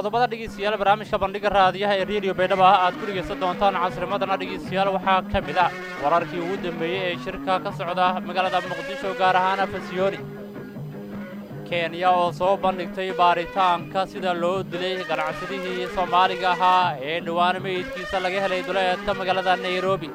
qodobada dhegeystayaal barnaamijka bandhiga raadiyaha ee rediyo baydhabo ah aad ku dhegaysan doontaan casrimadana dhegeystayaal waxaa ka mid ah wararkii ugu dambeeyey ee shirka ka socda magaalada muqdisho gaar ahaan fasiyooni kenya oo soo bandhigtay baaritaanka sida loo dilay ganacsadihii soomaaliga ahaa ee dhowaan meydkiisa laga helay duleedka magaalada nairobi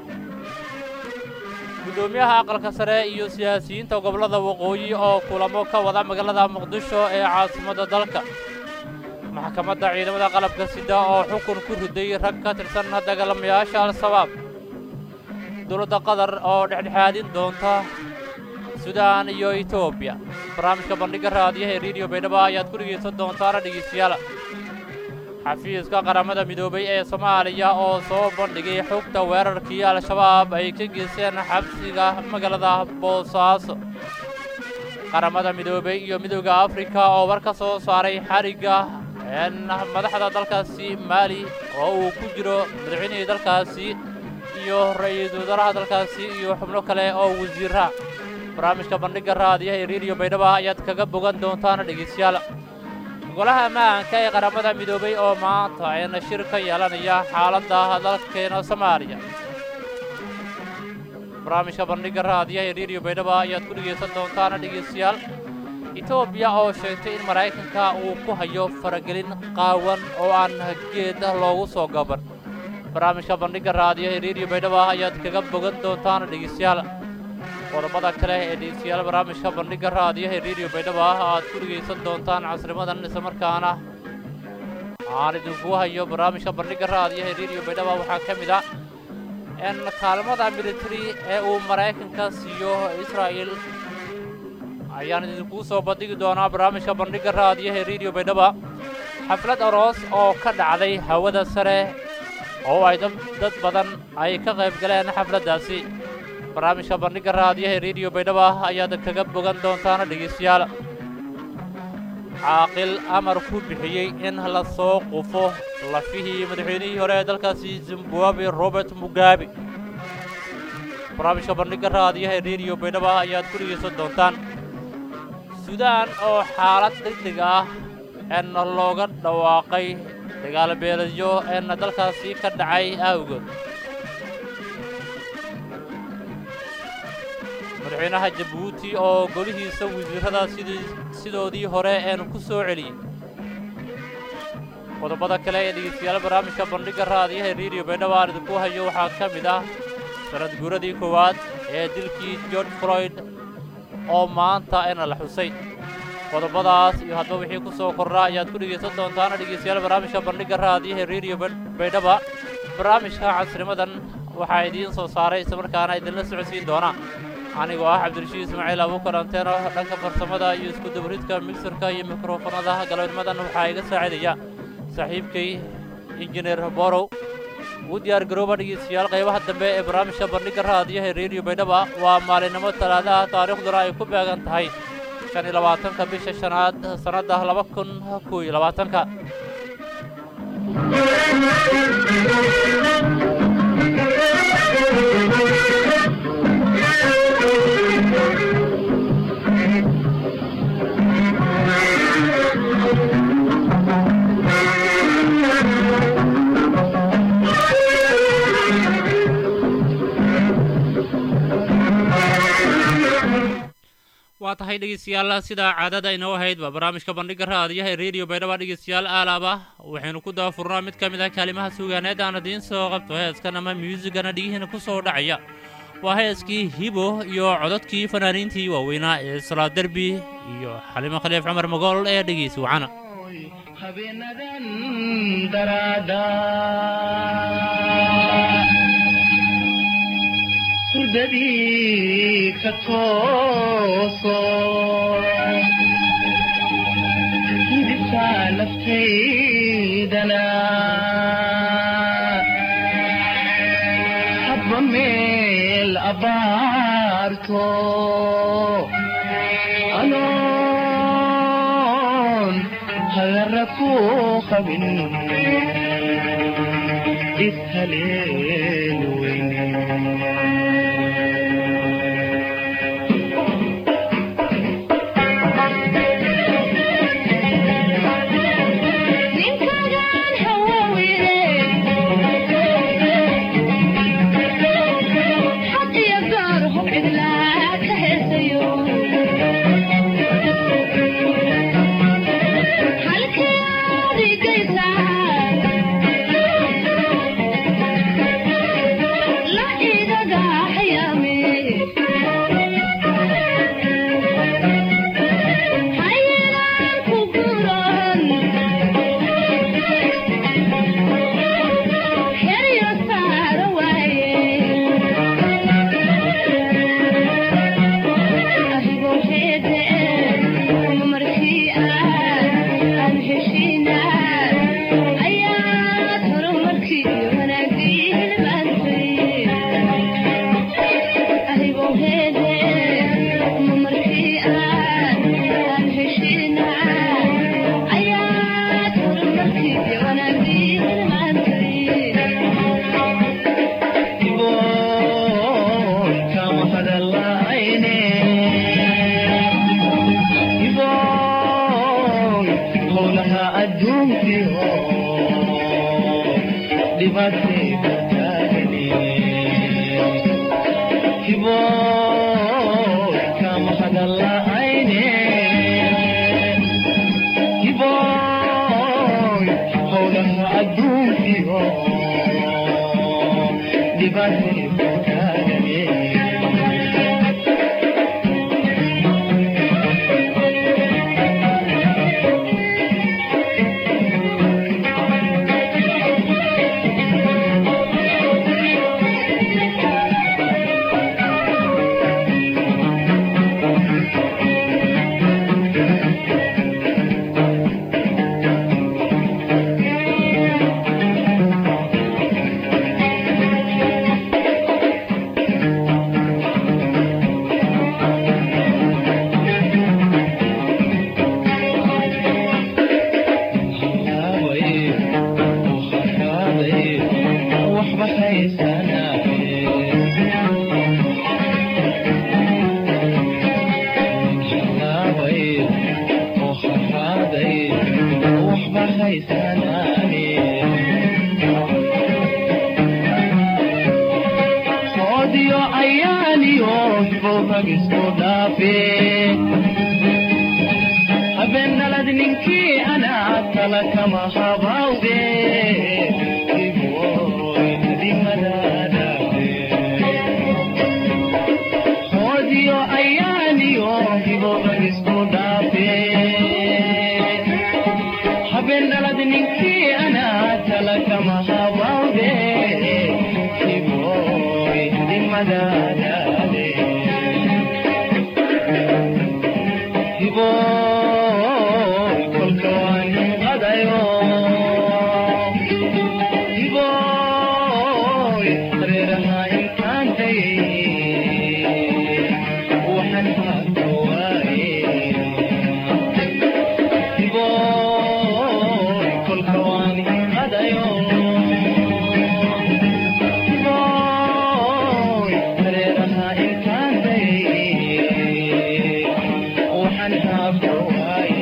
guddoomiyaha aqalka sare iyo siyaasiyiinta gobollada waqooyi oo kulamo ka wada magaalada muqdisho ee caasimadda dalka maxkamadda ciidamada qalabka sida oo xukun ku riday rag ka tirsan dagaalamayaasha al-shabaab dowladda qatar oo dhexdhexaadin doonta suudaan iyo etoobiya barnaamijka bandhigga raadiyaha ee rediyo baydhabo ayaad ku dhegaysan doontaana dhegeystayaal xafiiska qaramada midoobay ee soomaaliya oo soo bandhigay xogta weerarkii al-shabaab ay ka geysteen xabsiga magaalada boosaaso qaramada midoobay iyo midowda afrika oo war ka soo saaray xarigga madaxda dalkaasi maali oo uu ku jiro madaxweynihii dalkaasi iyo ra-iisul wasaaraha dalkaasi iyo xubno kale oo wasiira barnaamijka bandhigga raadiyaha ee rediyo baydhabo ayaad kaga bogan doontaan dhegeystayaal golaha ammaanka ee qaramada midoobay oo maanta ayna shir ka yeelanaya xaaladda dalkeena soomaaliya barnaamijka bandhigga raadiyaha ee rediyo baydhabo ayaad ku dhegaysan doontaana dhegeystayaal etoobiya oo sheegtay in maraykanka uu ku hayo faragelin qaawan oo aan geed loogu soo gaban barnaamijka bandhigga raadiyaha ee rediyo baydhabo ayaad kaga bogan doontaana dhegeystayaal qodobada kale ee dhegeystayaal barnaamijka bandhigga raadiyaha ee rediyo baydhabo ah aad ku dhegaysan doontaan casrimadan islamarkaana aan idinku hayo barnaamijka bandhigga raadiyaha ee rediyo baydhabo waxaa ka mid ah in kaalmada military ee uu maraykanka siiyo israa'il ayaan idinkuu soo bandhigi doonaa barnaamijka bandhigga raadiyaha ee rediyo baydhabo xaflad aroos oo ka dhacday hawada sare oo ay dad badan ay ka qayb galeen xafladdaasi barnaamijka bandhigga raadiyaha ee rediyo baydhabo ayaad kaga bogan doontaana dhegeystayaal caaqil amar ku bixiyey in la soo qufo lafihii madaxweynihii hore ee dalkaasi zimbabwe robert mugabe barnaamijka bandhigga raadiyaha ee rediyo baydhabo ayaad ku dhegaysan doontaan suudaan oo xaalad degdeg ah en looga dhawaaqay dagaalbeeladyo en dalkaasi ka dhacay awgood madaxweynaha jabuuti oo golihiisa wasiirrada sidoodii hore een ku soo celiyey qodobada kale ee dhegeystayaal barnaamijka bandhigga raadiyaha ee rediyo baydhabo aan idinku hayo waxaa ka mid ah sanad guuradii koowaad ee dilkii george floyd oo maanta ena la xusay qodobadaas iyo hadba wixii ku soo kordhaa ayaad ku dhegaysan doontaana dhegeystayaal barnaamijka bandhigga raadiyaha ee rediyo baydhaba barnaamijka casrimadan waxaa idiin soo saaray islamarkaana idinla socodsiin doona anigoo ah cabdirashiid ismaaciil abuukar anteeno dhanka farsamada iyo isku dabaridka migsarka iyo mikrofonada galabnimadan waxaa iga saacidaya saaxiibkay injineer borow ugu diyaar garooba dhegeystayaal qaybaha dambe ee barnaamijka bandhigga raadiyaha ee rediyo baydhaba waa maalinimo talaadaha taariikhduna ay ku beegan tahay shan iyo labaatanka bisha shanaad sannadda laba kun kow iyo labaatanka waa tahay dhegeystayaal sidaa caadada inoo ahaydba barnaamijka bandhigga raadiyaha ee rediyo baydhaba dhegeystayaal aalaaba waxaynu ku daafurnaa mid ka mid ah kaalimaha suugaaneed aan idiin soo qabto heeskan ama myuusigana dhigihiina ku soo dhacaya waa heeskii hibo iyo cododkii fanaaniintii waaweynaa ee salaa derbi iyo xalimo khaliif cumar magool ee dhegeysi wacana habeenadan daraada hurdadii ka tooso hidibkaa naftaydana habba meel abaarto anoon hagara ku qabin ishaleen weyne ninkan dhibaatayda taagani hiboy kama hadala'ayne hiboy howlaha adduunkiyo dhibaatayda taagani Odio ayaaniyo hibogagisku dhaafe habeenalad ninkii anaa tala kama habawde hiboy dimadadaafe odio ayaaniyo hibogagisku dhaafe habeenalad ninkii anaa tala kama habawde hiboy dimadadaafe hiboy kolka waan qadayo hiboy reeraha intaan dayay waxaan haata waaye hiboy kolka waan qadayo hiboy reeraha intaan dayay waxaan haata waaye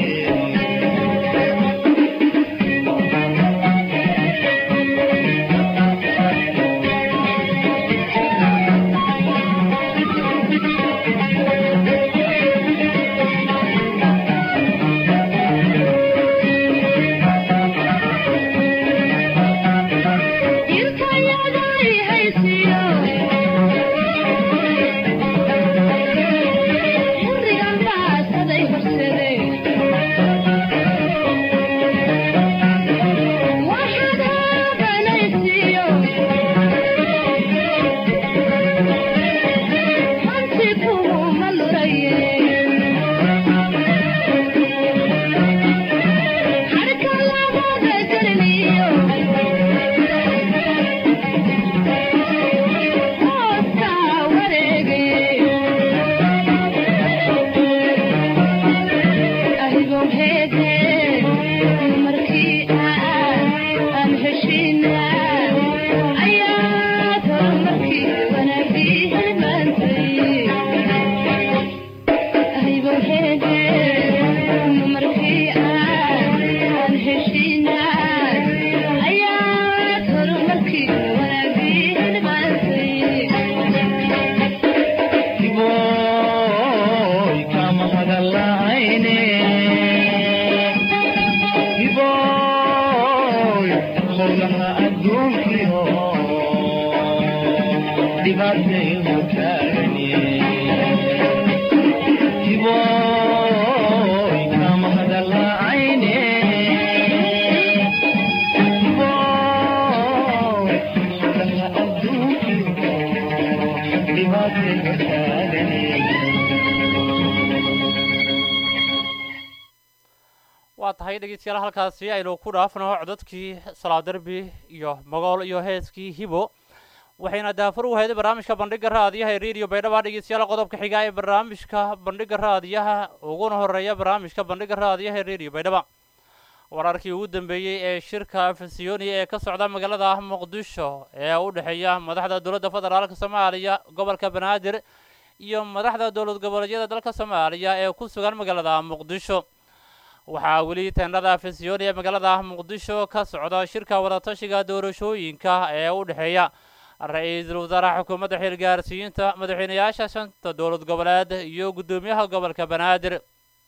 hiboy kama hadala'ayne hiboy howlaha adduunkiyo dhibaataydu taagani hiboy kama hadala'ayne hiboy howlaha adduunkiyo dhibaataydu taagani waa tahay dhegeystayaal halkaasi aynu ku dhaafno codadkii salaadarbi iyo mogool iyo heeskii hibo waxayna daafur u hayday barnaamijka bandhiga raadiyaha ee radio baydhaba dhegeystayaal qodobka xiga ee barnaamijka bandhiga raadiyaha uguna horeeya barnaamijka bandhiga raadiyaha ee radio baydhaba wararkii ugu dambeeyey ee shirka afasiyooni ee ka socda magaalada muqdisho ee u dhexeeya madaxda dowladda federaalka soomaaliya gobolka banaadir iyo madaxda dowlad goboleedyada dalka soomaaliya ee ku sugan magaalada muqdisho waxaa weli teendhada afisyooni ee magaalada muqdisho ka socda shirka wadatashiga doorashooyinka ee u dhexeeya ra-iisul wasaaraha xukuumadda xilgaarsiinta madaxweynayaasha shanta dowlad goboleed iyo guddoomiyaha gobolka banaadir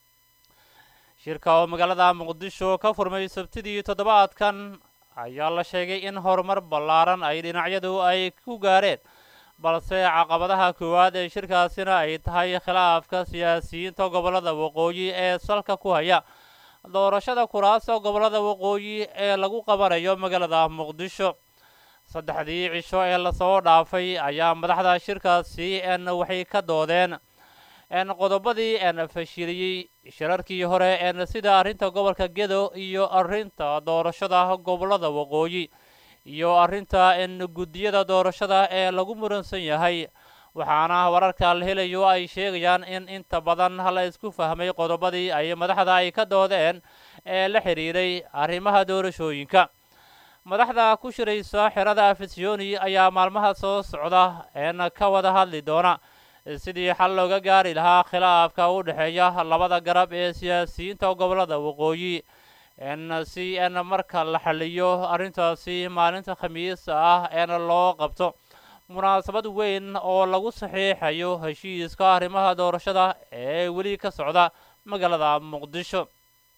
shirka oo magaalada muqdisho ka furmay sabtidii toddobaadkan ayaa la sheegay in horumar ballaaran ay dhinacyadu ay ku gaareen balse caqabadaha koowaad ee shirkaasina ay tahay khilaafka siyaasiyiinta gobollada waqooyi ee salka ku haya doorashada kuraasta gobollada waqooyi ee lagu qabanayo magaalada muqdisho saddexdii cisho ee lasoo dhaafay ayaa madaxda shirkaasi n waxay ka doodeen n qodobadii n fashiliyey shirarkii hore n sida arrinta gobolka gedo iyo arrinta doorashada gobollada waqooyi iyo arrinta n guddiyada doorashada ee lagu muransan yahay waxaana wararka la helayo ay sheegayaan in inta badan la isku fahmay qodobadii ay madaxda ay ka doodeen ee la xidhiiray arrimaha doorashooyinka madaxda ku shiraysa xerada afisyooni ayaa maalmaha soo socda een ka wada hadli doona sidii xal looga gaari lahaa khilaafka u dhexeeya labada garab ee siyaasiyiinta gobollada waqooyi n si n marka la xaliyo arrintaasi maalinta khamiis ah een loo qabto munaasabad weyn oo lagu saxiixayo heshiiska arrimaha doorashada ee weli ka socda magaalada muqdisho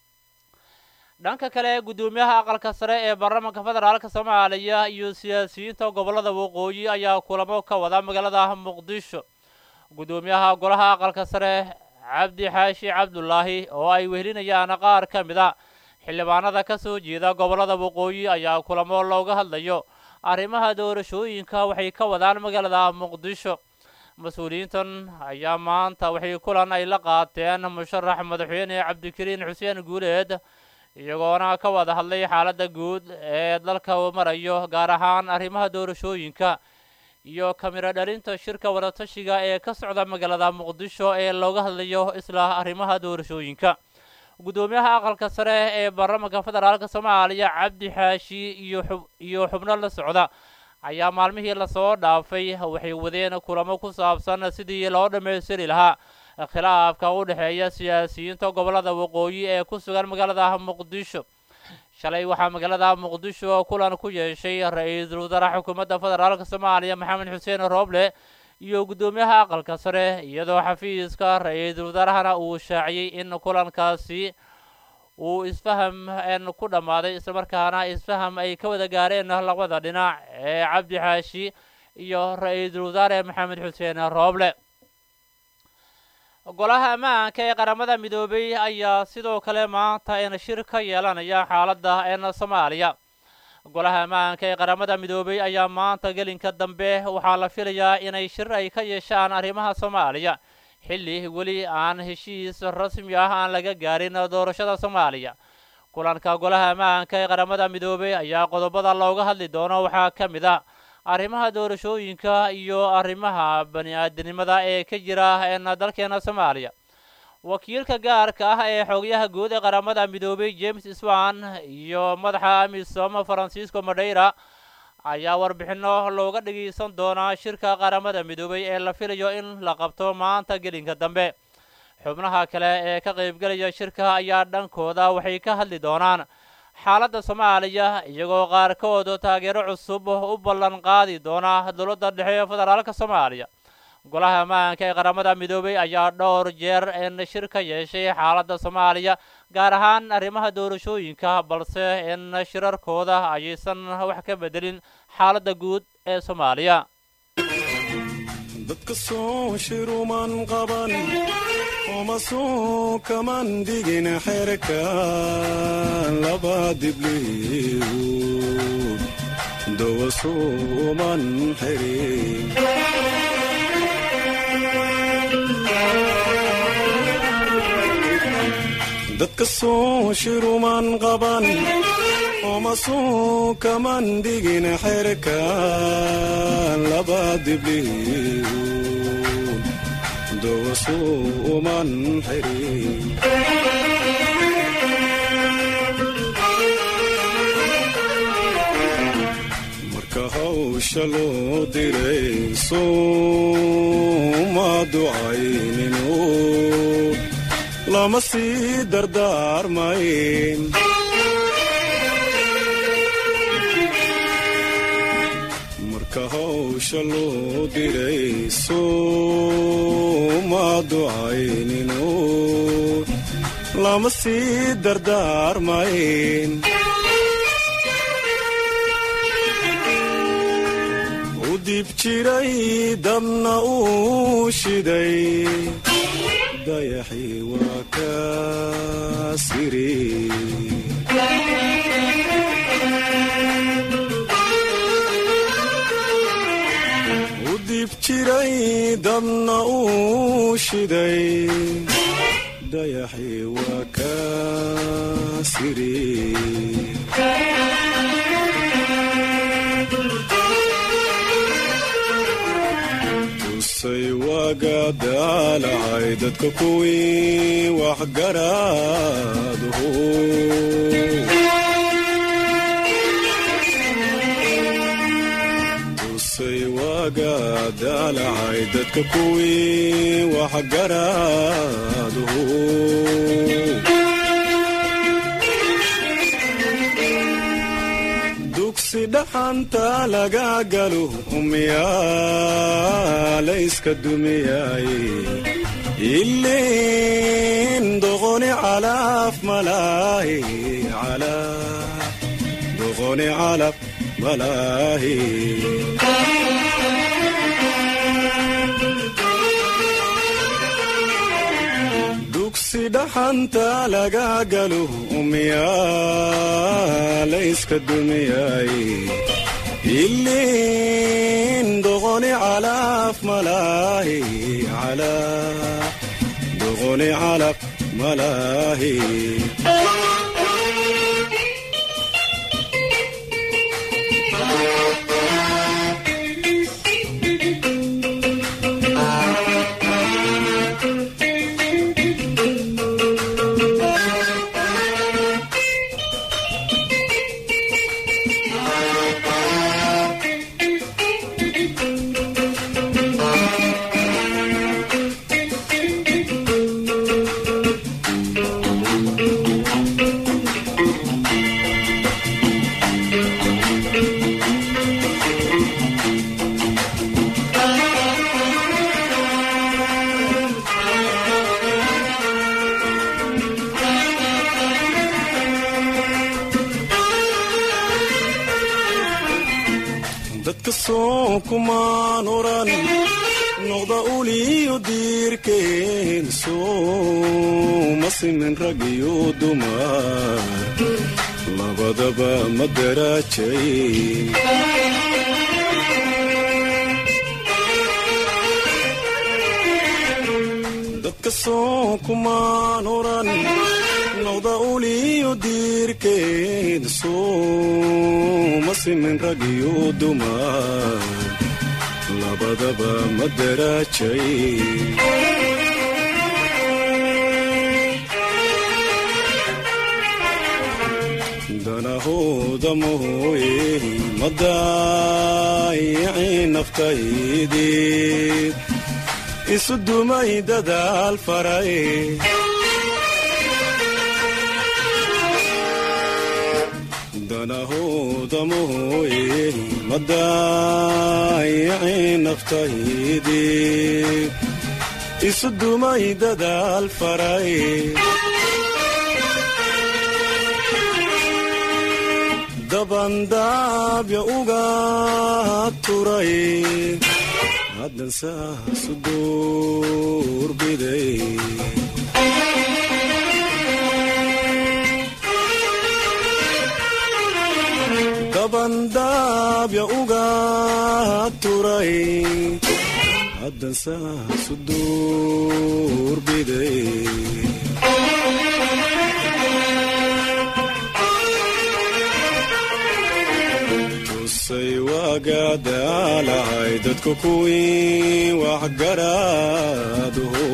dhanka kale guddoomiyaha aqalka sare ee baarlamaanka federaalka soomaaliya iyo siyaasiyiinta gobollada waqooyi ayaa kulamo ka wada magaalada muqdisho guddoomiyaha golaha aqalka sare cabdi xaashi cabdulaahi oo ay wehelinayaan qaar ka mid a xildhibaanada ka soo jeeda gobollada waqooyi ayaa kulamo looga hadlayo arrimaha doorashooyinka waxay ka wadaan magaalada muqdisho mas-uuliyiintan ayaa maanta waxay kulan ay la qaateen musharax madaxweyne cabdikariin xuseen guuleed iyagoona ka wada hadlay xaaladda guud ee dalka uu marayo gaar ahaan arrimaha doorashooyinka iyo kamiro dhalinta shirka wadatashiga ee ka socda magaalada muqdisho ee looga hadlayo isla arrimaha doorashooyinka guddoomiyaha aqalka sare ee baarlamaanka federaalka soomaaliya cabdi xaashi iyo xub iyo xubno la socda ayaa maalmihii lasoo dhaafay waxay wadeen kulamo ku saabsan sidii loo dhammaystiri lahaa khilaafka u dhexeeya siyaasiyiinta gobollada waqooyi ee ku sugan magaalada muqdisho shalay waxaa magaalada muqdisho kulan ku yeeshay ra-iisul wasaaraha xukuumadda federaalka soomaaliya maxamed xuseen rooble iyo guddoomiyaha aqalka sare iyadoo xafiiska ra-iisul wasaarahana uu shaaciyey in kulankaasi uu isfaham n ku dhammaaday islamarkaana isfaham ay ka wada gaareen labada dhinac ee cabdi xaashi iyo ra-iisul wasaare maxamed xuseen rooble golaha ammaanka ee qaramada midoobay ayaa sidoo kale maanta een shir ka yeelanaya xaaladda een soomaaliya golaha ammaanka ee qaramada midoobay ayaa maanta gelinka dambe waxaa la filayaa inay shir ay ka yeeshaan arrimaha soomaaliya xilli weli aan heshiis rasmi ah aan laga gaarin doorashada soomaaliya kulanka golaha ammaanka ee qaramada midoobay ayaa qodobada looga hadli doono waxaa ka mid ah arrimaha doorashooyinka iyo arrimaha bani-aadinimada ee ka jira een dalkeena soomaaliya wakiilka gaarka ah ee xoogyaha guud ee qaramada midoobay james swan iyo madaxa amisom francisco madeira ayaa warbixinno looga dhageysan doonaa shirka qaramada midoobay ee la filayo in la qabto maanta gelinka dambe xubnaha kale ee ka qaybgelaya shirka ayaa dhankooda waxay ka hadli doonaan xaaladda soomaaliya iyagoo qaarkood taageero cusub u ballan qaadi doona dowladda dhexe ee federaalka soomaaliya golaha ammaanka ee qaramada midoobay ayaa dhowr jeer in shir ka yeeshay xaaladda soomaaliya gaar ahaan arrimaha doorashooyinka balse in shirarkooda ayaysan wax ka bedelin xaaladda guud ee soomaaliya dadka soo shiruman qaban oma soo kaman digin xerka laba dibliiwd dawa suuman xirin dadka soo shiruman qaban oma soo kaman digin xerka laba dibliiwd dawa suuman xirin marka hawsha loo diray sooma ducayninu lama sii dardaarmayn marka hawsha loo diray sooma ducaynino lama sii dardaarmayn u dib jiray dabna uu shiday dayaxii waa ka siri u dib jiray dabna uu shiday dayaxii waa ka siri tusay waaga daalacay dadka kuwii waxgaraaduhu tusay waaga daalacay dadka kuwii waxgaraaduhu dugsi dhaxanta laga galo umyaa layska dumiyay ilin doqoni calaf malaahi calaf doqoni calaf malaahi dugsi dhaxanta laga galo umyaa layska dumiyay ilin doqoni calaf malaahi calaf doqoni calaf malaahi dadka soo kumaan oran noqda uliyo diirkeen sooma simin rag iyo dumar labadaba ma daraajayn dadka soo kumaan oran noqda uliyo diirkeed sooma simin rag iyo dumar labadaba ma daraajayn danahooda mooye ma daayicin naftaydii isu dumay dadaal faray danahooda mooye ma daayicin naftaydii isu dumay dadaal faray dabandaabya uga turay haddan saasu duurbiday dabandaabya uga turay haddan saasu duurbiday tusay waaga daalahay dadka kuwii waxgaraaduhu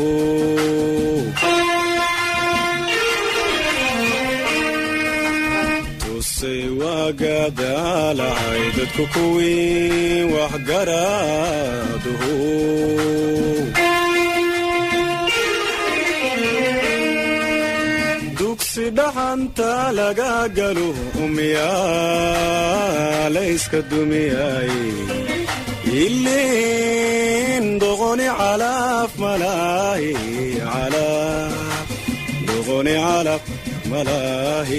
tusay waaga daalahay dadka kuwii waxgaraaduhu dhaxanta laga galo umyaa layska dumiyay ilin doqoni calaf malaahi calaf doqoni calaf malaahi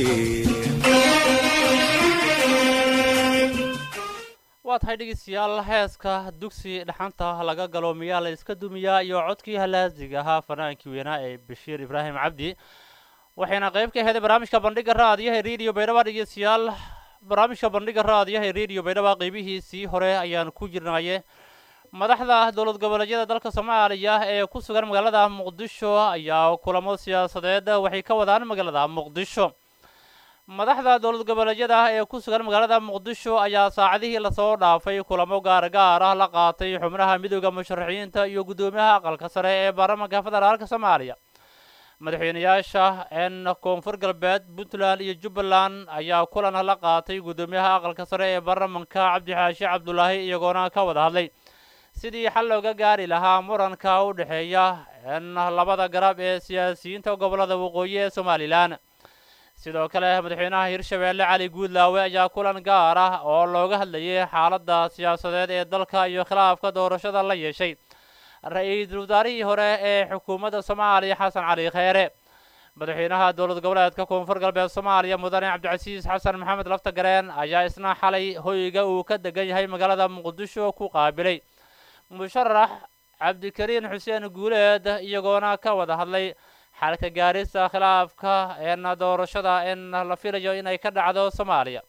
waa tahay dhegeystayaal heeska dugsi dhaxanta laga galo miyaa la iska dumiyaa iyo codkii halaasiga ahaa fanaankii weynaa ee bashiir ibraahim cabdi waxayna qayb ka aheeday barnaamijka bandhiga raadiyaha rediyo baydhaba dhegeystayaal barnaamijka bandhiga raadiyaha rediyo baydhaba qeybihiisii hore ayaan ku jirnaye madaxda dowlad goboleedyada dalka soomaaliya ee ku sugan magaalada muqdisho ayaa kulamo siyaasadeed waxay ka wadaan magaalada muqdisho madaxda dowlad goboleedyada ee ku sugan magaalada muqdisho ayaa saacadihii lasoo dhaafay kulamo gaar gaar ah la qaatay xubnaha midooda musharaxiinta iyo guddoomiyaha aqalka sare ee baarlamaanka federaalka soomaaliya madaxweyneyaasha n koonfur galbeed puntland iyo jubbaland ayaa kulan la qaatay guddoomiyaha aqalka sare ee baarlamanka cabdixaashi cabdulaahi iyagoona ka wada hadlay sidii xal looga gaari lahaa muranka u dhexeeya n labada garab ee siyaasiyiinta gobolada waqooyi ee somalilan sidoo kale madaxweynaha hirshabeelle cali guudlaawe ayaa kulan gaar ah oo looga hadlayay xaaladda siyaasadeed ee dalka iyo khilaafka doorashada la yeeshay ra-iisul wasaarihii hore ee xukuumadda soomaaliya xasan cali kheyre madaxweynaha dowlad goboleedka koonfur galbeed soomaaliya mudane cabdicasiis xasan maxamed laftagareen ayaa isna xalay hoyga uu ka degan yahay magaalada muqdisho ku qaabilay musharax cabdikariin xuseen guuleed iyagoona ka wada hadlay xalka gaarista khilaafka een doorashada in la filayo inay ka dhacdo soomaaliya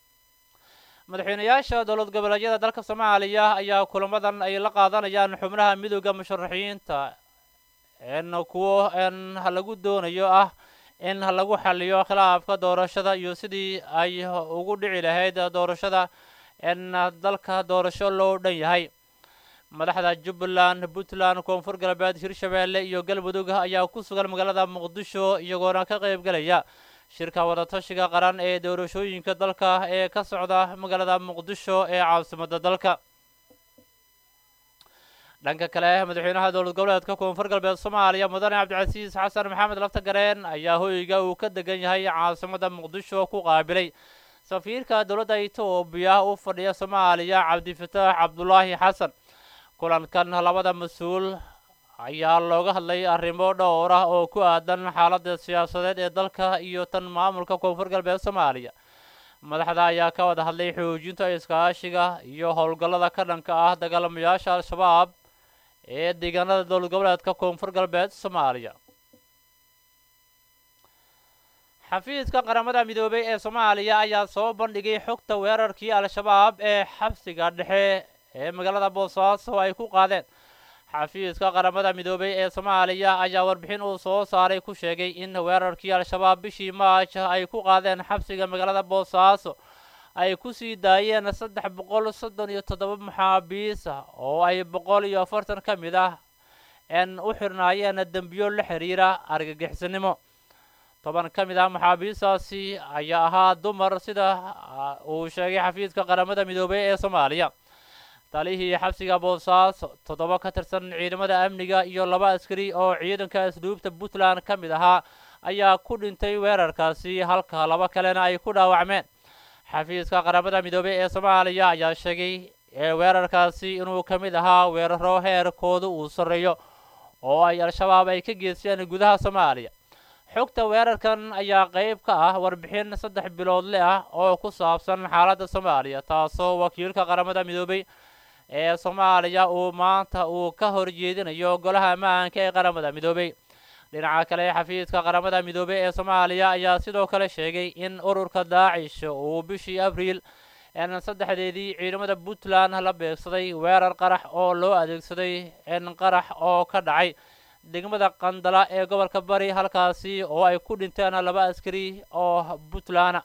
madaxweyneyaasha dowlad goboleedyada dalka soomaaliya ayaa kulamadan ay la qaadanayaan xubnaha midooda musharaxiinta n kuwo n lagu doonayo ah in lagu xaliyo khilaafka doorashada iyo sidii ay ugu dhici lahayd doorashada n dalka doorasho loo dhan yahay madaxda jubbaland puntland koonfur galbeed hirshabeelle iyo galmudug ayaa ku sugan magaalada muqdisho iyagoona ka qayb gelaya shirka wadatashiga qaran ee doorashooyinka dalka ee ka socda magaalada muqdisho ee caasimadda dalka dhanka kale madaxweynaha dowlad goboleedka koonfur galbeed soomaaliya mudane cabdicasiis xasan maxamed laftagareen ayaa hoyga uu ka degan yahay caasimadda muqdisho ku qaabilay safiirka dowladda etoobiya u fadhiya soomaaliya cabdifataax cabdulaahi xasan kulankan labada mas-uul ayaa looga hadlay arrimo dhowr ah oo ku aadan xaaladda siyaasadeed ee dalka iyo tan maamulka koonfur galbeed soomaaliya madaxda ayaa ka wada hadlay xoojinta iskaashiga iyo howlgallada ka dhanka ah dagaalamayaasha al-shabaab ee deegaanada dowlad goboleedka koonfur galbeed soomaaliya xafiiska qaramada midoobay ee soomaaliya ayaa soo bandhigay xogta weerarkii al-shabaab ee xabsiga dhexe ee magaalada boosaaso ay ku qaadeen xafiiska qaramada midoobay ee soomaaliya ayaa warbixin uu soo saaray ku sheegay in weerarkii al-shabaab bishii maaj ay ku qaadeen xabsiga magaalada boosaaso ay ku sii daayeen saddex boqol soddon iyo toddoba maxaabiis ah oo ay boqol iyo afartan ka mid ah n u xirnaayeen dembiyo la xiriira argagixisnimo toban ka mid ah maxaabiistaasi ayaa ahaa dumar sida uu sheegay xafiiska qaramada midoobay ee soomaaliya talihii xabsiga boosaaso toddoba ka tirsan ciidamada amniga iyo laba askari oo ciidanka asluubta puntland ka mid ahaa ayaa ku dhintay weerarkaasi halka laba kalena ay ku dhaawacmeen xafiiska qaramada midoobey ee soomaaliya ayaa sheegay ee weerarkaasi inuu ka mid ahaa weeraro heerkooda uu sarreeyo oo ay al-shabaab ay ka geysteen gudaha soomaaliya xogta weerarkan ayaa qayb ka ah warbixin saddex biloodle ah oo ku saabsan xaaladda soomaaliya taasoo wakiilka qaramada midoobey ee soomaaliya uu maanta uu ka horjeedinayo golaha ammaanka ee qaramada midoobey dhinaca kale xafiiska qaramada midoobey ee soomaaliya ayaa sidoo kale sheegay in ururka daacish uu bishii abriil n saddexdeedii ciidamada puntland la beegsaday weerar qarax oo loo adeegsaday n qarax oo ka dhacay degmada qandala ee gobolka bari halkaasi oo ay ku dhinteen laba askari oo puntland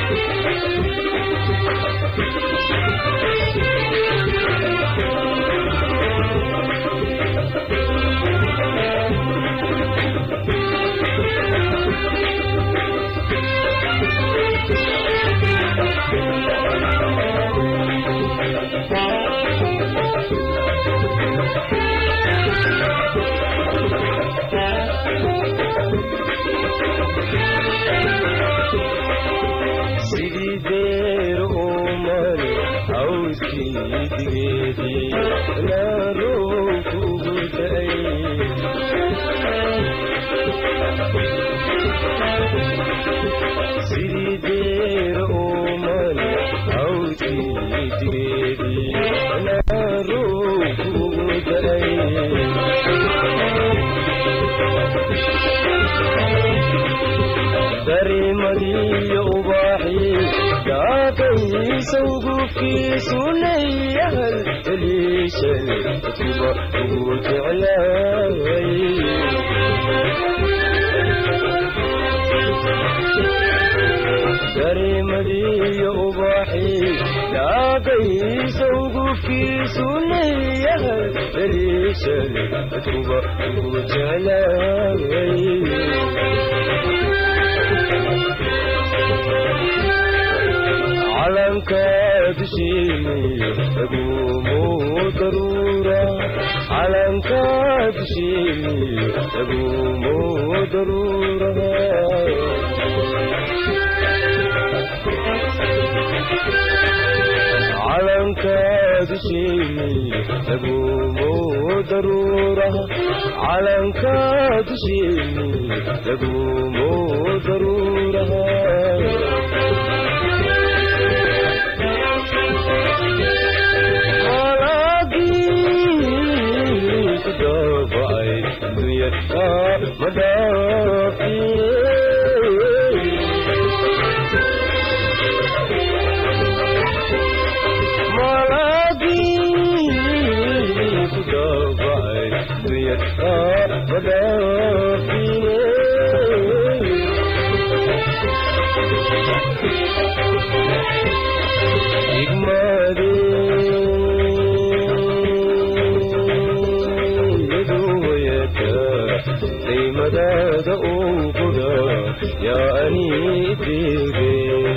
sidii deer umane hawskii digeedii naaroo kugu da'ay sidii deer umane hawskii digeedii naaroo kugu da'ay darimadiyo ubaaxii daaqaysawgu fiisunayahal daliishan kuba ugu jeclaay darimadiyo ubaaxii daaqaysawgu fiisunayahal daliishan kuba ugu jeclaay calanka dusheeni lagumu daruura calanka dusheeni lagumu daruura calanka dusheeni lagumu daruura calanka dusheeni lagumu daruura madaada uu guda yaa anii deege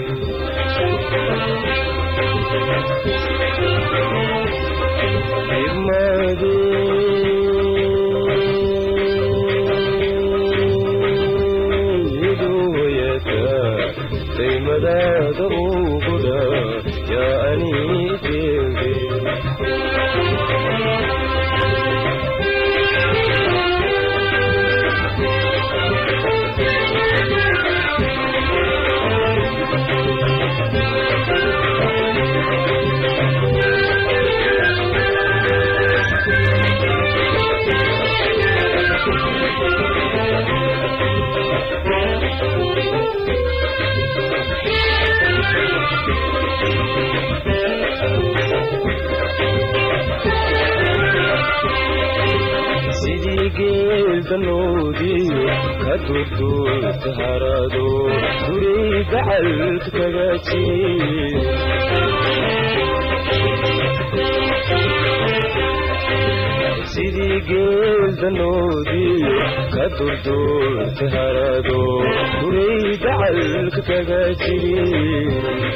madaada uu guda yaa anii deege sidii geeldanoodiyo ka durduurta harado duray gacalka kaga jir sidii geeldanoodiyo ka durduurta harado duray gacalka kaga jir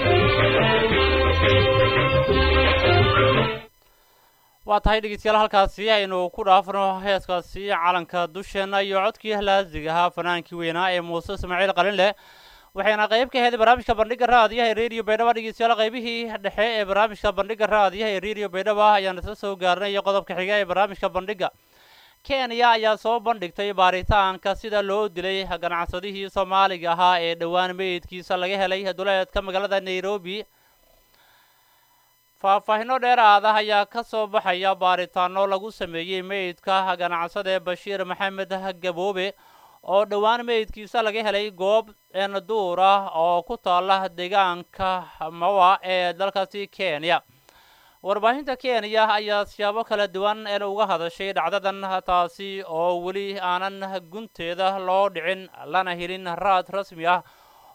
waa tahay dhegeystayaal halkaasi aynu ku dhaafno heeskaasi calanka dusheenna iyo codkii laasig ahaa fanaankii weynaa ee muuse ismaaciil qalinleh waxayna qayb ka ahayd barnaamijka bandhiga raadiyaha ee radio baydhaba dhegeystayaal qaybihii dhexe ee barnaamijka bandhiga raadiyaha ee radio baydhaba ayaan isla soo gaarnay iyo qodobka xiga ee barnaamijka bandhiga kenya ayaa soo bandhigtay baaritaanka sida loo dilay ganacsadihii soomaaliga ahaa ee dhowaan meydkiisa laga helay duleedka magaalada nairobi faahfaahino dheeraad ah ayaa ka soo baxaya baaritaano lagu sameeyey meydka ganacsade bashiir maxamed gaboobe oo dhowaan meydkiisa laga helay goob eenduur ah oo ku taala deegaanka mawa ee dalkaasi kenya warbaahinta kenya ayaa siyaabo kala duwan een uga hadashay dhacdadan taasi oo weli aanan gunteeda loo dhicin lana helin raad rasmi ah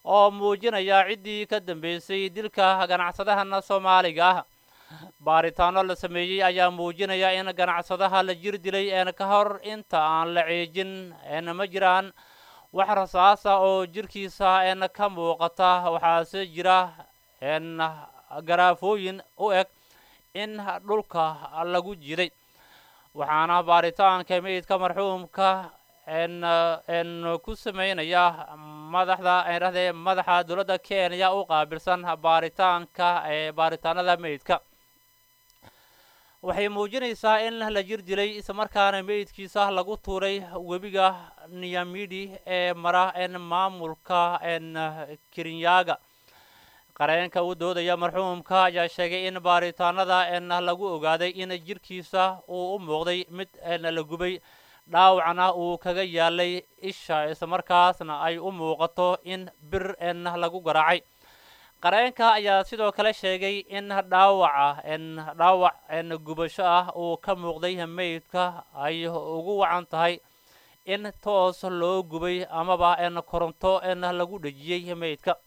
oo muujinaya ciddii ka dambeysay dilka ganacsadahan soomaaliga ah baaritaano la sameeyey ayaa muujinaya in ganacsadaha la jir dilay een ka hor inta aan la ceejin een ma jiraan wax rasaasa oo jirkiisa een ka muuqata waxaase jira een garaafooyin u eg in dhulka lagu jiday waxaana baaritaanka meydka marxuumka n n ku sameynaya madaxda rahdee madaxa dowladda kenya u qaabilsan baaritaanka ee baaritaanada meydka waxay muujinaysaa in la jir dilay islamarkaana meydkiisa lagu tuuray webiga niyamidi ee mara n maamulka n kirinyaga qareenka u doodaya marxuumka ayaa sheegay in baaritaanada n lagu ogaaday in jirkiisa uu u muuqday mid n la gubay dhaawacna uu kaga yaalay isha islamarkaasna ay u muuqato in bir n lagu garaacay qareenka ayaa sidoo kale sheegay in dhaawaca n dhaawac n gubasho ah uu ka muuqday meydka ay ugu wacan tahay in toos loo gubay amaba n koronto n lagu dhejiyey meydka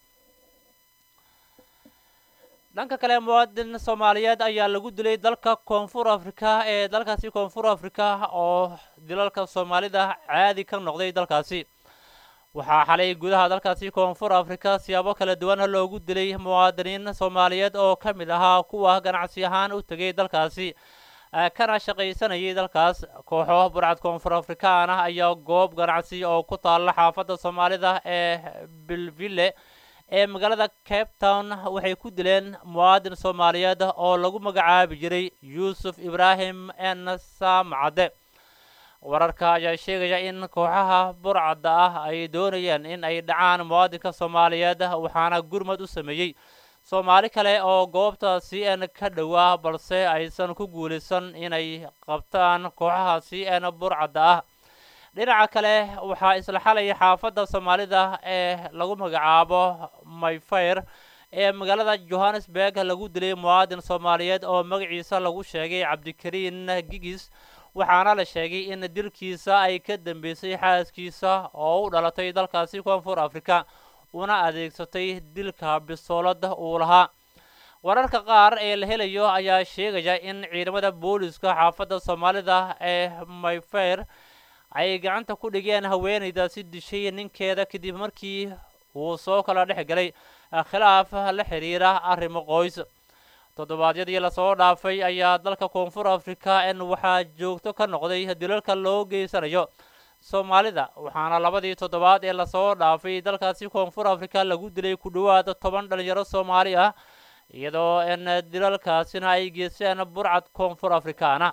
dhanka kale muwaadin soomaaliyeed ayaa lagu dilay dalka koonfur afrika ee dalkaasi koonfur afrika oo dilalka soomaalida caadi ka noqday dalkaasi waxaa xalay gudaha dalkaasi koonfur afrika siyaabo kala duwan loogu dilay muwaadiniin soomaaliyeed oo ka mid ahaa kuwa ganacsi ahaan u tegay dalkaasi kana shaqaysanayay dalkaas kooxo burcad koonfur afrikaan ah ayaa goob ganacsi oo ku taalla xaafadda soomaalida ee bilville ee magaalada cape town waxay ku dileen muwaadin soomaaliyeed oo lagu magacaabi jiray yuusuf ibraahim n saamcadde wararka ayaa sheegaya in kooxaha burcadda ah ay doonayeen in ay dhacaan muwaadinka soomaaliyeed waxaana gurmad u sameeyey soomaali kale oo goobta c n ka dhowaa balse aysan ku guulaysan inay qabtaan kooxaha c n burcadda ah dhinaca kale waxaa isla xalay xaafadda soomaalida ee lagu magacaabo mayfair ee magaalada johannesburg lagu dilay muwaadin soomaaliyeed oo magaciisa lagu sheegay cabdikariin gigis waxaana la sheegay in dilkiisa ay ka dambeysay xaaskiisa oo u dhalatay dalkaasi koonfur afrika una adeegsatay dilka bisoolada uu lahaa wararka qaar ee la helayo ayaa sheegaya in ciidamada booliska xaafadda soomaalida ee mayfair ay gacanta ku dhigeen haweenaydaasi dishay ninkeeda kadib markii uu soo kala dhex galay khilaaf la xiriira arrimo qoys toddobaadyadii lasoo dhaafay ayaa dalka koonfur afrika n waxaa joogto ka noqday dilalka loo geysanayo soomaalida waxaana labadii toddobaad ee lasoo dhaafay dalkaasi koonfur afrika lagu dilay ku dhowaad toban dhalinyaro soomaali ah iyadoo n dilalkaasina ay geysteen burcad koonfur afrikaana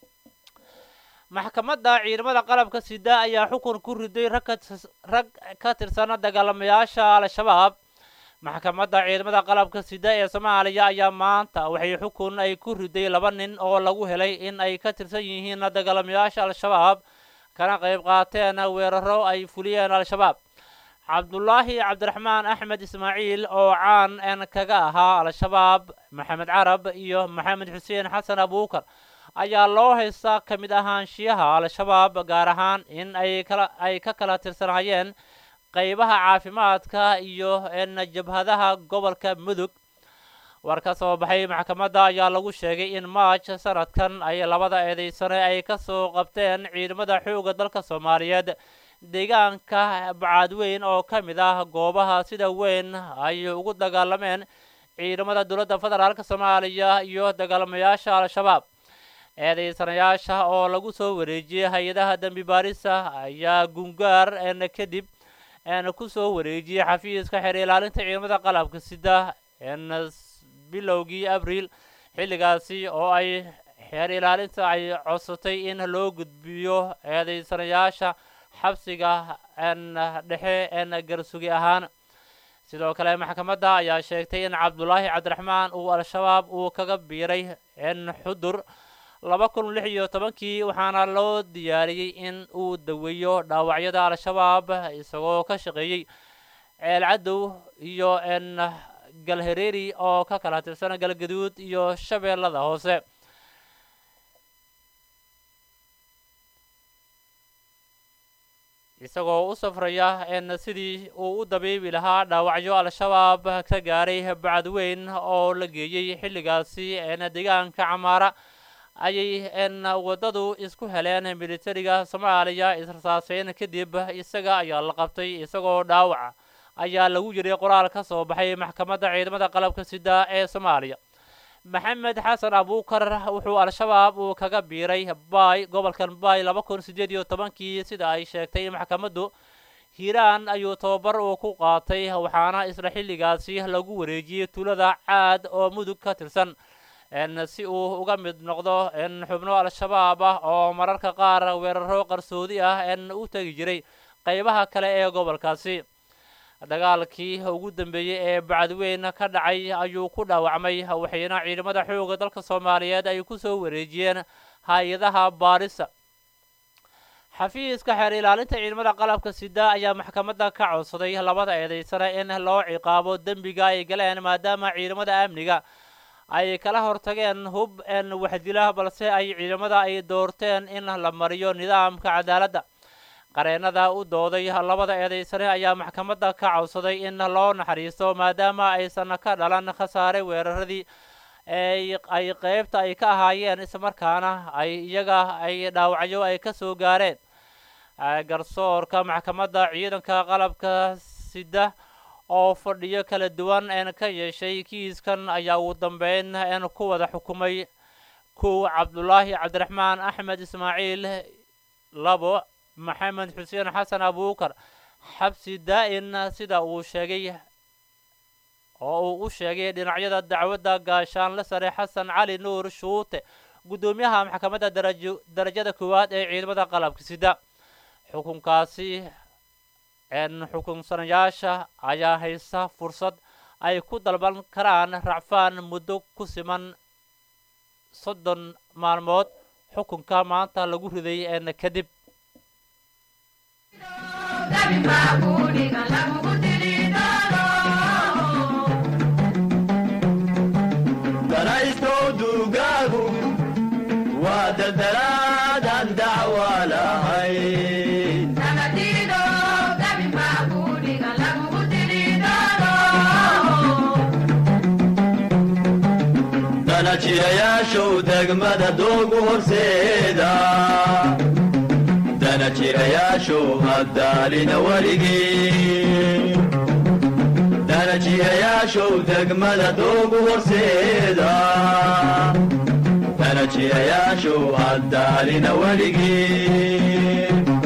maxkamadda ciidamada qalabka sida ayaa xukun ku riday rag ka tirsan dagaalamayaasha al-shabaab maxkamadda ciidamada qalabka sida ee soomaaliya ayaa maanta waxay xukun ay ku riday laba nin oo lagu helay in ay ka tirsan yihiin dagaalamayaasha al-shabaab kana qayb qaateen weeraro ay fuliyeen al-shabaab cabdulaahi cabdiraxmaan axmed ismaaciil oo caan n kaga ahaa al-shabaab maxamed carab iyo maxamed xuseen xasan abuukar ayaa loo haystaa ka mid ahaanshiyaha al-shabaab gaar ahaan in ay kala ay ka kala tirsanaayeen qaybaha caafimaadka iyo n jabhadaha gobolka mudug war ka soo baxay maxkamadda ayaa lagu sheegay in maaj sanadkan ay labada eedeysane ay ka soo qabteen ciidamada xoogga dalka soomaaliyeed deegaanka bacaadweyn oo ka mid ah goobaha sida weyn ay ugu dagaalameen ciidamada dowladda federaalk soomaaliya iyo dagaalamayaasha al-shabaab eedeysanayaasha oo lagu soo wareejiyey hay-adaha dembi baarisa ayaa gungaar n kadib n ku soo wareejiyey xafiiska xeer ilaalinta ciidamada qalabka sida n bilowgii abriil xilligaasi oo ay xeer ilaalinta ay codsatay in loo gudbiyo eedeysanayaasha xabsiga n dhexe n garsugi ahaan sidoo kale maxkamadda ayaa sheegtay in cabdulaahi cabdiraxmaan uu al-shabaab uu kaga biiray n xudur laba kun lix iyo tobankii waxaana loo diyaariyey in uu daweeyo dhaawacyada al-shabaab isagoo ka shaqeeyey ceel cadow iyo n galhareeri oo ka kala tirsan galgaduud iyo shabeellada hoose isagoo u safraya n sidii uu u dabiibi lahaa dhaawacyo al-shabaab ka gaaray bacadweyn oo la geeyey xilligaasi n deegaanka camaara ayay n waddadu isku heleen militariga soomaaliya israsaaseyn kadib isaga ayaa la qabtay isagoo dhaawaca ayaa lagu yiray qoraal ka soo baxay maxkamadda ciidamada qalabka sida ee soomaaliya maxamed xasan abuukar wuxuu al-shabaab uu kaga biiray baay gobolkan baay laba kun siddeed iyo tobankii sida ay sheegtay maxkamaddu hiiraan ayuu tababar uu ku qaatay waxaana isla xilligaasi lagu wareejiyey tuulada caad oo mudug ka tirsan n si uu uga mid noqdo n xubno al-shabaab ah oo mararka qaar weeraro qarsoodi ah n u tegi jiray qaybaha kale ee gobolkaasi dagaalkii ugu dambeeyey ee bacadweyn ka dhacay ayuu ku dhaawacmay waxayna ciidamada xooga dalka soomaaliyeed ay ku soo wareejiyeen hay-adaha baarisa xafiiska xeer ilaalinta ciidamada qalabka sida ayaa maxkamadda ka codsaday labada eedaysana in loo ciqaabo dembiga ay galeen maadaama ciidamada amniga ay kala hortageen hub n waxdila balse ay ciidamada ay doorteen in la mariyo nidaamka cadaaladda qareennada u dooday labada eedaysane ayaa maxkamadda ka codsaday in loo naxariisto maadaama aysan ka dhalan khasaare weeraradii ay qeybta ay ka ahaayeen islamarkaana ay iyaga ay dhaawacyo ay ka soo gaareen garsoorka maxkamadda ciidanka qalabka sida oo fadhiyo kala duwan een ka yeeshay kiiskan ayaa ugu dambeyn een ku wada xukumay kow cabdulaahi cabdiraxmaan axmed ismaaciil labo maxamed xuseen xasan abuukar xabsi daa-in sida uu sheegay oo uu u sheegay dhinacyada dacwadda gaashaanle sare xasan cali nuur shuute guddoomiyaha maxkamadda darajo darajada koowaad ee ciidamada qalabka sida xukunkaasi n xukunsanayaasha ayaa haysta fursad ay ku dalban karaan racfaan muddo ku siman soddon maalmood xukunka maanta lagu riday n kadib danaystow duugaagu waa daldalaadaan dacwa lahayn danajirayaashow degmada doogu horseeda danajirayaashow haddaalina weligii danajirayaashow degmada doogu horseeda danajirayaashow haddaalina weligii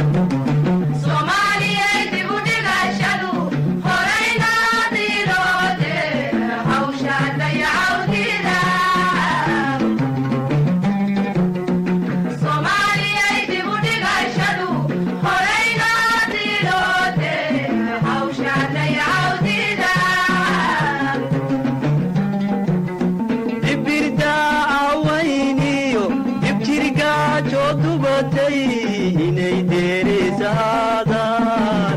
dibirdaacawayniyo dibjirgaajoo dubatay inay deerisaadaan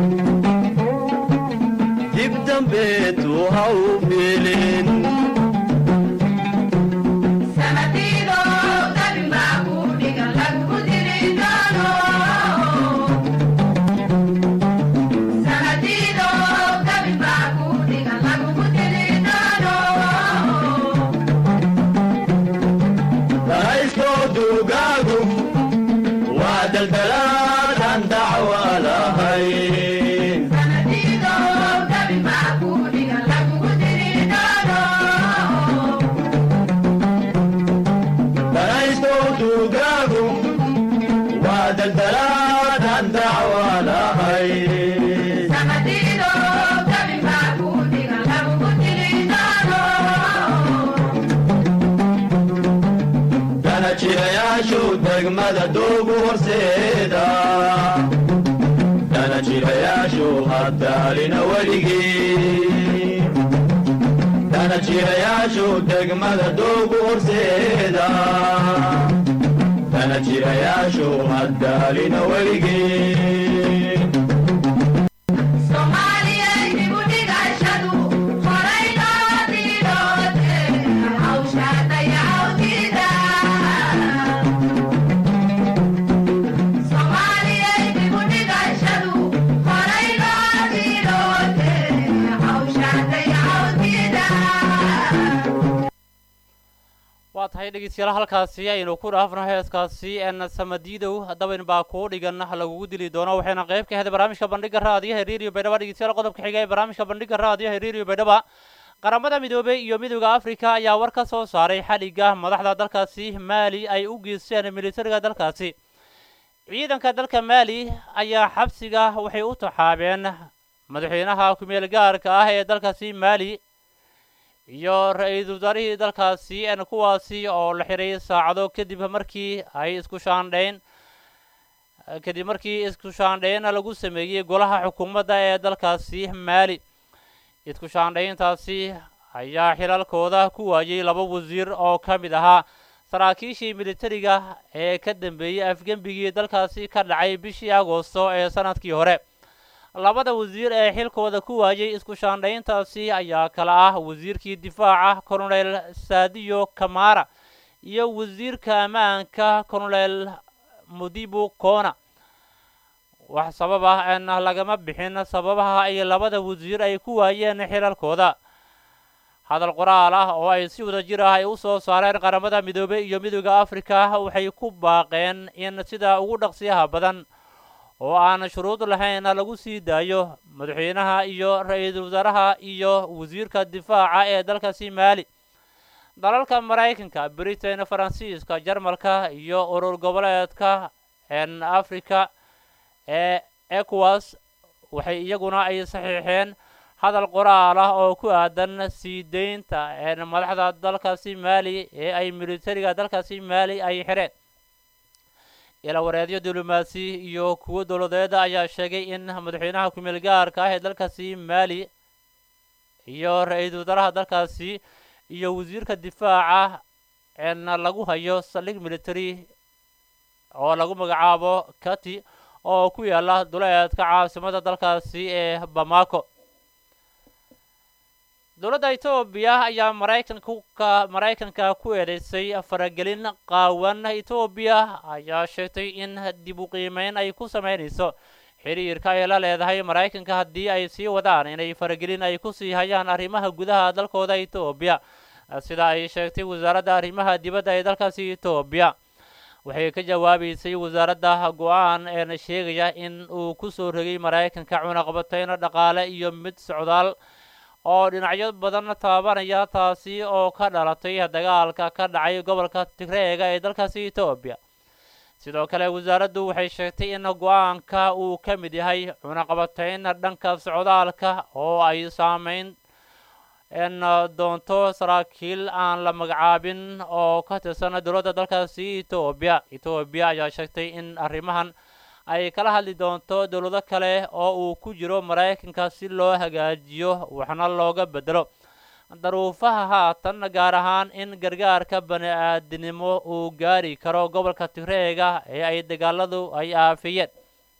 dib dambeetu ha u filin danayskoo duugaagu waa daldalaadaan dacwa lahayn danayskoo duugaagu waa daldalaadaan dacwa lahayn danajirayaashow degmada doogu horseeda danajirayaashow haddaalina weligii danajirayaashow degmada doogu horseeda danajirayaashow haddaalina weligii Somalia, waa tahay dhegeystayaal halkaasi aynu ku dhaafno heeskaasi en samadiidow dabayn baa kuu dhigan lagugu dili doono waxayna qayb ka ahayd barnaamijka bandhiga raadiyaha reeriyo baydhaba dhegeystayaal qodobka xiga ee barnaamijka bandhiga raadiyaha reeriyo baydhaba qaramada midoobey iyo midooda afrika ayaa war ka soo saaray xadhigga madaxda dalkaasi maali ay u geysteen militariga dalkaasi ciidanka dalka maali ayaa xabsiga waxay u taxaabeen madaxweynaha kumeel gaarka ah ee dalkaasi maali iyo ra-iisul wasaarihii dalkaasi en kuwaasi oo la xiray saacado kadib markii ay isku shaandhayn kadib markii isku shaandhayn lagu sameeyey golaha xukuumadda ee dalkaasi maali isku shaandhayntaasi ayaa xilalkooda ku waayey laba wasiir oo ka mid ahaa saraakiishii militariga ee ka dambeeyey afgembigii dalkaasi ka dhacay bishii agoosto ee sanadkii hore labada wasiir ee xilkooda ku waayey isku shaandhayntaasi ayaa kala ah wasiirkii difaaca colonel saadiyo kamara iyo wasiirka ammaanka colonel mudibu kona wax sabab ah en lagama bixin sababaha ay labada wasiir ay ku waayeen xilalkooda hadal qoraal ah oo ay si wada jir ah ay u soo saareen qaramada midoobey iyo midooda afrika waxay ku baaqeen in sida ugu dhaqsiyaha badan oo aan shuruud lahayn lagu sii daayo madaxweynaha iyo ra-iisul wasaaraha iyo wasiirka difaaca ee dalkaasi maali dalalka maraykanka britain faransiiska jarmalka iyo urur goboleedka en africa ee ecowas waxay iyaguna ay saxiixeen hadal qoraal ah oo ku aadan sii deynta en madaxda dalkaasi maali ee ay militariga dalkaasi maali ay xireen ilawareedyo diblomaasi iyo kuwo dowladeeda ayaa sheegay in madaxweynaha kumeel gaarka ah ee dalkaasi maali iyo ra-iisul wasaaraha dalkaasi iyo wasiirka difaaca en lagu hayo saldhig military oo lagu magacaabo kati oo ku yaala duleedka caasimada dalkaasi ee bamako dowladda etoobiya ayaa maraykanka maraykanka ku eedeysay faragelin qaawan etoobiya ayaa sheegtay in dib u qiimeyn ay ku sameynayso xiriirka ay la leedahay maraykanka haddii ay sii wadaan inay faragelin ay ku sii hayaan arrimaha gudaha dalkooda etoobiya sida ay sheegtay wasaaradda arrimaha dibadda ee dalkaasi etoobiya waxay ka jawaabaysay wasaaradda go-aan eena sheegaya in uu ku soo rogay maraykanka cunaqabateyno dhaqaale iyo mid socdaal oo dhinacyo badan taabanaya taasi oo ka dhalatay dagaalka ka dhacay gobolka tigreega ee dalkaasi etoobiya sidoo kale wasaaraddu waxay sheegtay in go-aanka uu ka mid yahay cunaqabateyn dhanka socdaalka oo ay saameyn en doonto saraakiil aan la magacaabin oo ka tirsan dowladda dalkaasi etoobiya etoobiya ayaa sheegtay in arrimahan ay kala hadli doonto dowlado kale oo uu ku jiro maraykanka si loo hagaajiyo waxna looga bedelo daruufaha haatan gaar ahaan in gargaarka bani aadinimo uu gaari karo gobolka tigreega ee ay dagaaladu ay aafiyeen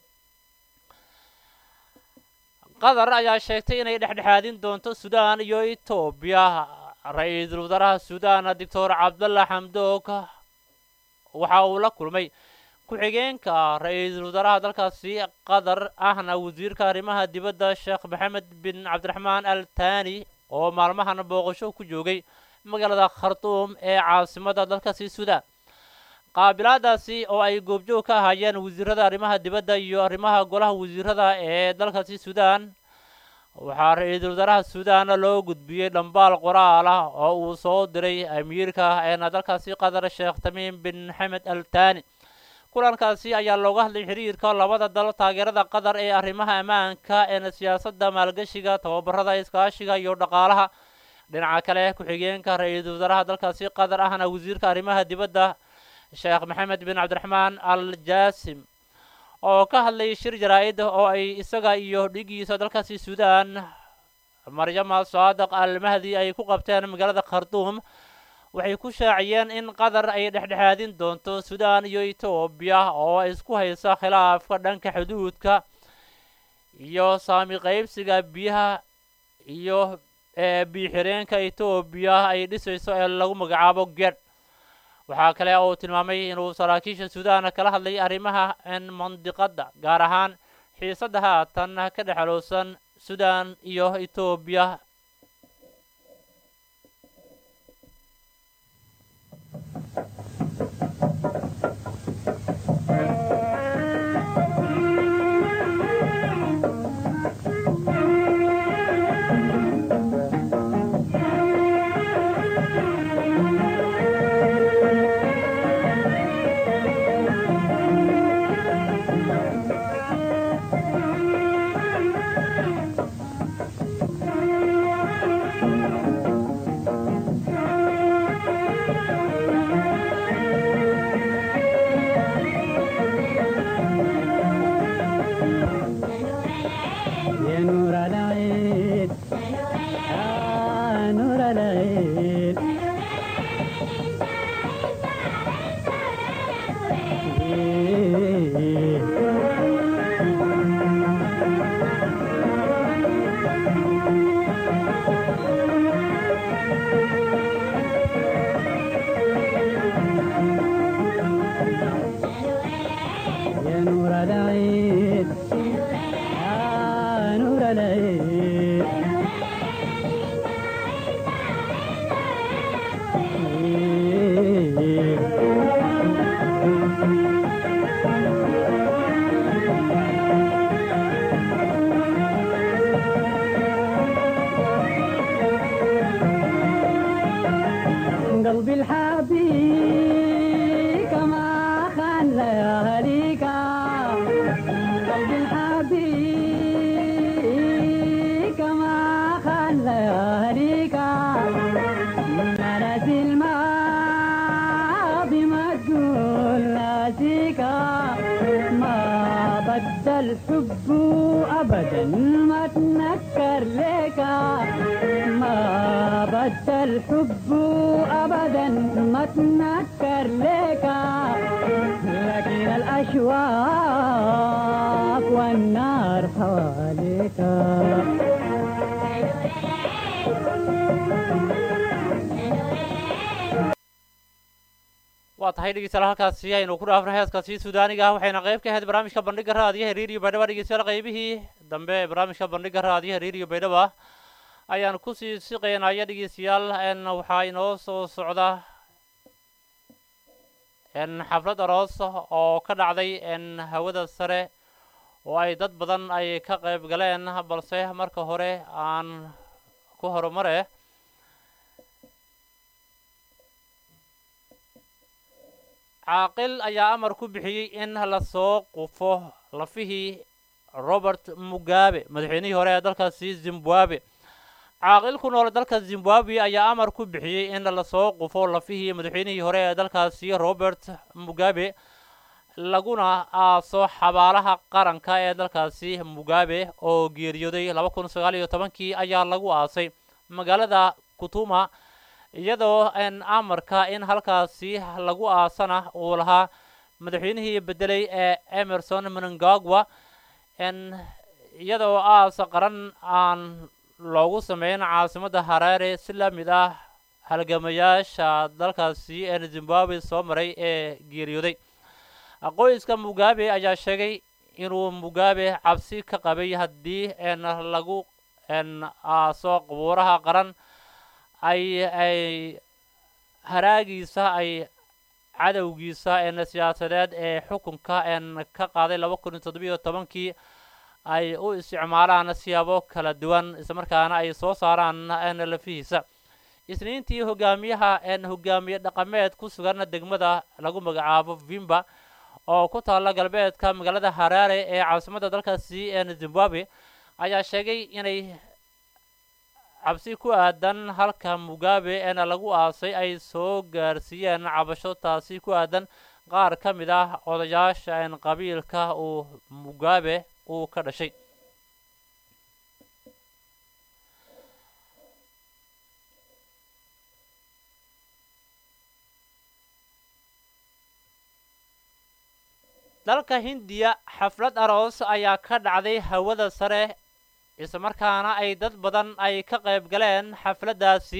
qatar ayaa sheegtay inay dhexdhexaadin doonto suudaan iyo etoobiya ra-iisul wasaaraha suudaan doctor cabdalla xamdoog waxa uu la kulmay ku-xigeenka ra-iisul wasaaraha dalkaasi qatar ahna wasiirka arrimaha dibadda sheekh maxamed bin cabdiraxmaan al tani oo maalmahan booqasho ku joogay magaalada khartuum ee caasimada dalkaasi suudaan qaabilaadaasi oo ay goobjoog ka ahaayeen wasiirada arrimaha dibadda iyo arrimaha golaha wasiirada ee dalkaasi suudaan waxaa ra-iisul wasaaraha suudaan loo gudbiyey dhambaal qoraal ah oo uu soo diray amiirka eena dalkaasi qatar sheekh tamiim bin xamed al tani kulankaasi ayaa looga hadlay xiriirka labada dal taageerada qatar ee arrimaha ammaanka eena siyaasadda maalgashiga tababarada iskaashiga iyo dhaqaalaha dhinaca kale ku-xigeenka ra-iisul wasaaraha dalkaasi qatar ahna wasiirka arrimaha dibadda sheekh maxamed bin cabdiraxmaan al jaasim oo ka hadlay shir jaraa-id oo ay isaga iyo dhigiisa dalkaasi suudaan maryama saadaq al mahdi ay ku qabteen magaalada khartuum waxay ku shaaciyeen in qatar ay dhexdhexaadin doonto suudaan iyo etoobiya oo isku haysa khilaafka dhanka xuduudka iyo saami qaybsiga biyaha iyo biyo-xireenka etoobiya ay dhisayso ee lagu magacaabo ged waxaa kale oo uu tilmaamay inuu saraakiisha suudaan kala hadlay arrimaha n mandiqadda gaar ahaan xiisadda haatan ka dhexalowsan suudaan iyo etoobiya اللياليك نرس الماضي ما تقول ناسيك ما بدل الحب ابدا ما تنكر لك ما بدل الحب ابدا ما تنكر لك لكن الاشواق والنار حواليك waa tahay dhegeystayaal halkaasi aynu ku dhaafno heeskaasi suudaaniga ah waxayna qayb ka ahayd barnaamijka bandhiga raadiyaha reeriyo baydhaba dhegeystayaal qaybihii dambe ee barnaamijka bandhiga raadiyaha reeriyo baydhaba ayaan kusii siqeynaya dhegeystayaal n waxaa inoo soo socda n xaflad aroos oo ka dhacday n hawada sare oo ay dad badan ay ka qayb galeen balse marka hore aan ku horumare caaqil ayaa amar ku bixiyey in lasoo qufo lafihii robert mugabe madaxweynihii hore ee dalkaasi zimbabwe caaqil ku nool dalka zimbabwe ayaa amar ku bixiyey in lasoo qufo lafihii madaxweynihii hore ee dalkaasi robert mugabe laguna aaso xabaalaha qaranka ee dalkaasi mugabe oo geeriyooday laba kun sagaal iyo tobankii ayaa lagu aasay magaalada kutuma iyadoo n amarka in halkaasi lagu aasana uu lahaa madaxweynihii bedelay ee emerson mnangagwa n iyadoo aas qaran aan loogu sameyn caasimadda hareere si la mid ah halgamayaasha dalkaasi ee zimbabwe soo maray ee geeriyooday qoyska mugabe ayaa sheegay inuu mugabe cabsi ka qabay haddii n lagu n aaso qabuuraha qaran ay ay haraagiisa ay cadowgiisa en siyaasadeed ee xukunka en ka qaaday laba kun iyo toddobiyo tobankii ay u isticmaalaan siyaabo kala duwan islamarkaana ay soo saaraan en lafihiisa isniintii hogaamiyaha en hogaamiye dhaqameed ku sugan degmada lagu magacaabo vimba oo ku taalla galbeedka magaalada haraare ee caasimadda dalkaasi en zimbabwe ayaa sheegay inay cabsi ku aadan halka mugabe eena lagu aasay ay soo gaarsiiyeen cabasho taasi ku aadan qaar ka mid ah odayaasha en qabiilka uu mugabe uu ka dhashay dalka hindiya xaflad aroos ayaa ka dhacday hawada sare islamarkaana ay dad badan ay ka qayb galeen xafladdaasi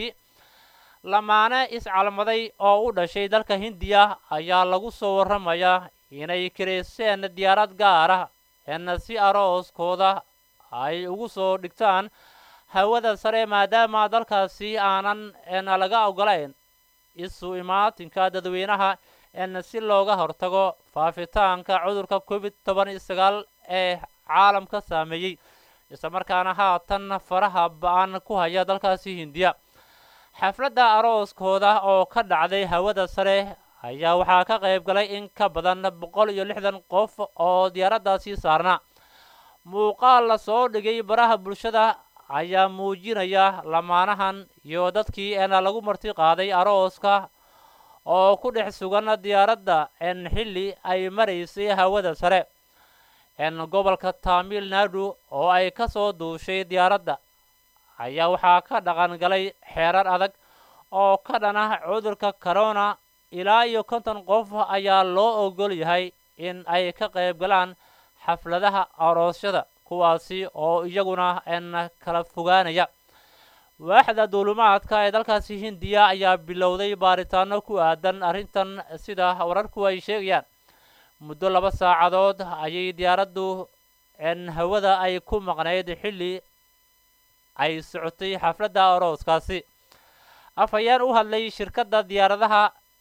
lamaane iscalmaday oo u dhashay dalka hindiya ayaa lagu soo warramayaa inay kirayseen diyaarad gaar ah eena si arooskooda ay ugu soo dhigtaan hawada sare maadaama dalkaasi aanan eena laga ogolayn isu imaatinka dadweynaha eena si looga hortago faafitaanka cudurka covid toban iyo sagaal ee caalamka saameeyey islamarkaana haatan faraha ba-an ku haya dalkaasi hindiya xafladda arooskooda oo ka dhacday hawada sare ayaa waxaa ka qayb galay in ka badan boqol iyo lixdan qof oo diyaaraddaasi saarnaa muuqaal la soo dhigay baraha bulshada ayaa muujinaya lamaanahan iyo dadkii eena lagu marti qaaday arooska oo ku dhex sugan diyaaradda en xilli ay maraysay hawada sare en gobolka tamil nadu oo ay ka soo duushay diyaaradda ayaa waxaa ka dhaqan galay xeerar adag oo ka dhan ah cudurka corona ilaa iyo konton qof ayaa loo ogol yahay in ay ka qayb galaan xafladaha aroosyada kuwaasi oo iyaguna en kala fogaanaya waaxda duulumaadka ee dalkaasi hindiya ayaa bilowday baaritaano ku aadan arrintan sida wararku ay sheegayaan muddo laba saacadood ayay diyaaraddu en hawada ay ku maqnayd xilli ay socotay xafladda arooskaasi afhayeen u hadlay shirkadda diyaaradaha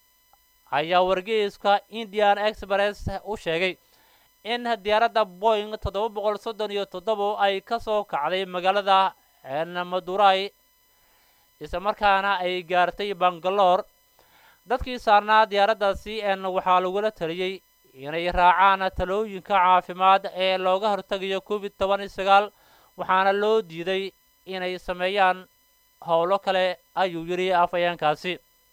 ayaa wargeyska indian express u sheegay in diyaaradda boing toddoba boqol soddon iyo toddobo ay ka soo kacday magaalada madurai islamarkaana ay gaartay bangaloor dadkii saarnaa diyaaraddaasi en waxaa lagula taliyey inay raacaan talooyinka caafimaad ee looga hortegayo covid toban iyo sagaal waxaana loo diiday inay sameeyaan howlo kale ayuu yidhi afhayeenkaasi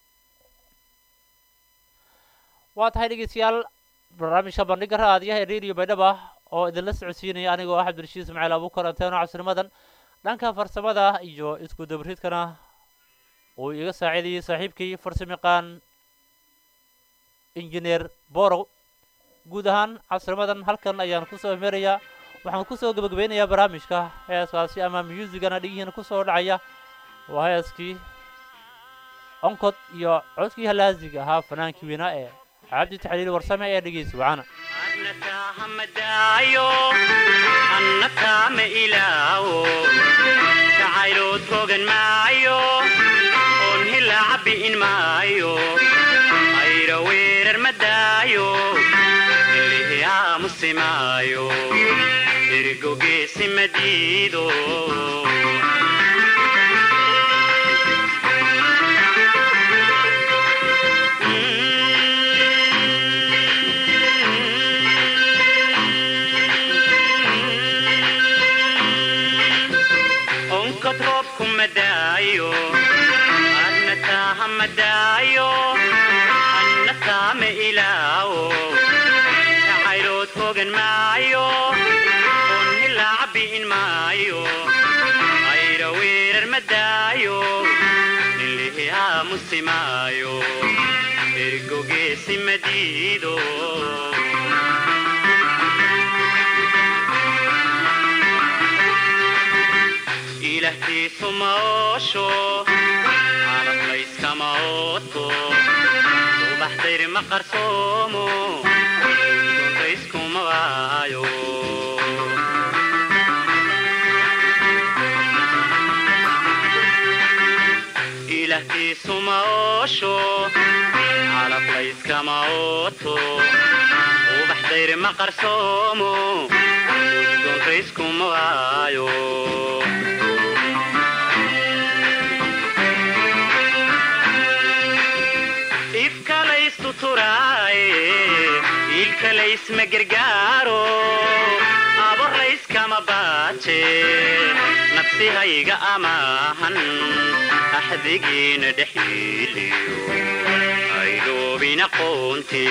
waa tahay dhegeystayaal barnaamijka bandhiga raadiyaha ee radio baydhaba oo idinla socodsiinaya anigoo ah cabdirashiid ismaaciil abuukar anteeno casrimadan dhanka farsamada iyo isku dabridkana uu iga saaciidayay saaxiibkii farsamayaqaan injineer borow guud ahaan casrimadan halkan ayaan kusoo merayaa waxaan kusoo gebagabeynayaa barnaamijka heeskaasi ama musigana dhigihiina kusoo dhacaya waa heeskii onkod iyo codkii halaasiga ahaa fanaankii weynaa ee cabdi taxliil warsame ee dhegeysi wacana hamadayo annakaama ilaawo jacaylood hogan maayo oon hilaaca bi'in maayo ayra weerar madaayo ilihi aamusi maayo ergogeesi madiido onkod roobku madaayo adna taaha madaayo anna taama ilaawo jacaylood hogan maayo oon hilaaca bi'in maayo ayra weerar madaayo ilihi aamusi maayo ergogeesi madiido ilahtiisu maoosho calab layskama ooto subaxdayr ma qarsoomo duntayskuma waayo ilahtiisu maoosho calab layskama ooto subaxdayr ma qarsoomo duntayskuma waayo ifkalaystu turaaye iilkalaysma gargaaro aborlayskama baaje nafsihayga amaahan axdigiina dhexyiiliyo aydoobina qoonte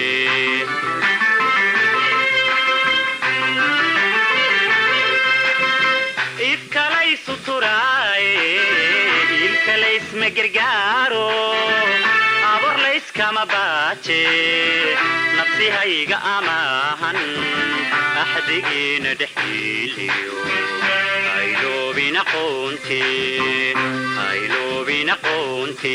ifkalaysu turaaye iilkalaysma gargaaro aborlayskama baaje nafsihayga amaahan axdigiina dhexyiiliyo ayloobina qoonte ayloobina qoonte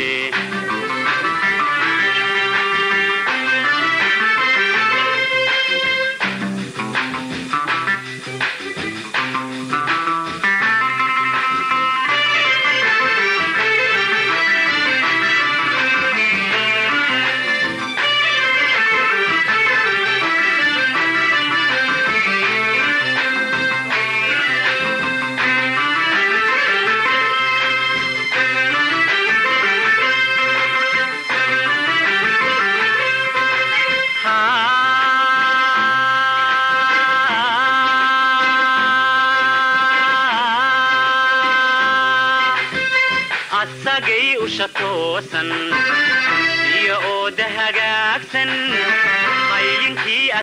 asagay usha toosan iyo ooda hagaagsan qaylinkii